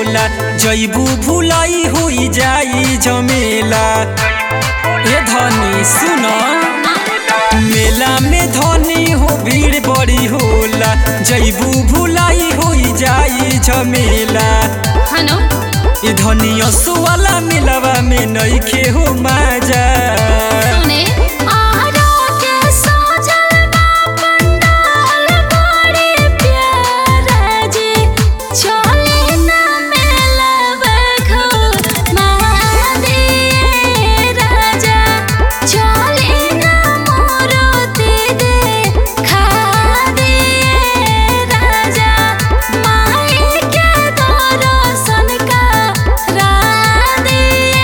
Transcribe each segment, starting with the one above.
होला जैबू भुलाई हुई जाई झमेला ए धनी सुन मेला में धनी हो भीड़ बड़ी होला जैबू भुलाई हुई जाई झमेला हनो ए धनी वाला मेलावा में नइखे हो माजा सुने आरा के सजल बा पंडाल बड़े प्यारा जे चले ना मेलवा खो महादेव राजा चले ना मोरते दे खा दे राजा माई के दर्शन करा दे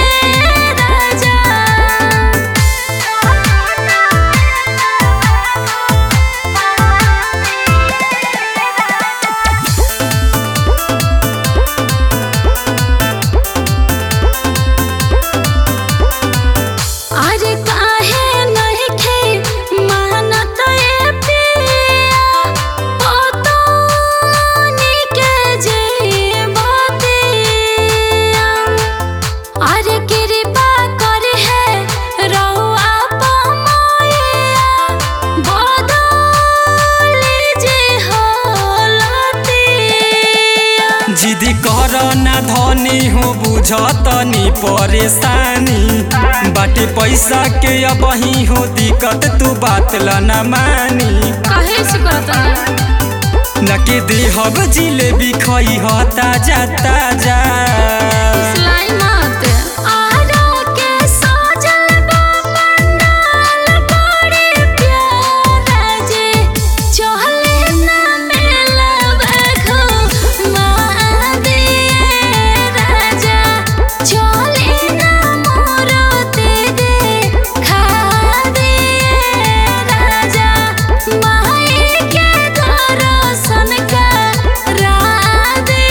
राजा अरे काहे नहीं खे मानत ए पिया ओ तो निके जे बतिया अरे कृपा कर है रहुआ पमैया बदल जे होलतिया जिदी कर ना धनी हो बुझतनी परेशानी बाटे पैसा के अब ही हो दिक्कत तू बात ला ना मानी काहे से करता न के देहब जिलेबी खई ह ताजा ताजा फुसलाई मत आरा के सजल बा पंडाल बड़े प्यारा जे चले ना मेलवा खो महादेव राजा चले ना मोरते दे खा दे राजा माई के दर्शन करा दे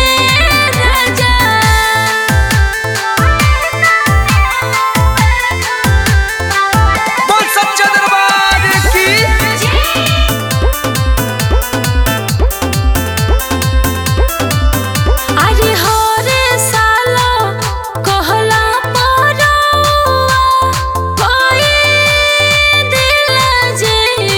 राजा बोल सच्चा दरबार की अरे हो रे सालो कहला परौआ कोई दिल जे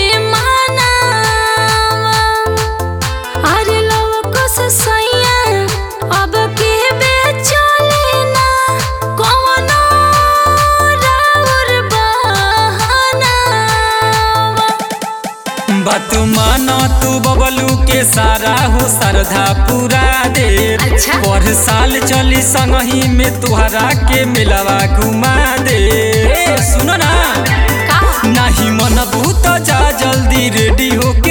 मनावा अरे लोगों से सैया अब के बेचले ना कोनो राउर बहानावा बात मान तू बबलू के सारा हो श्रद्धा पूरा दे अच्छा। पर साल चली संगही में तुहरा के मिलवा घुमा दे ए, सुनो ना का नाही मन भूत जा जल्दी रेडी हो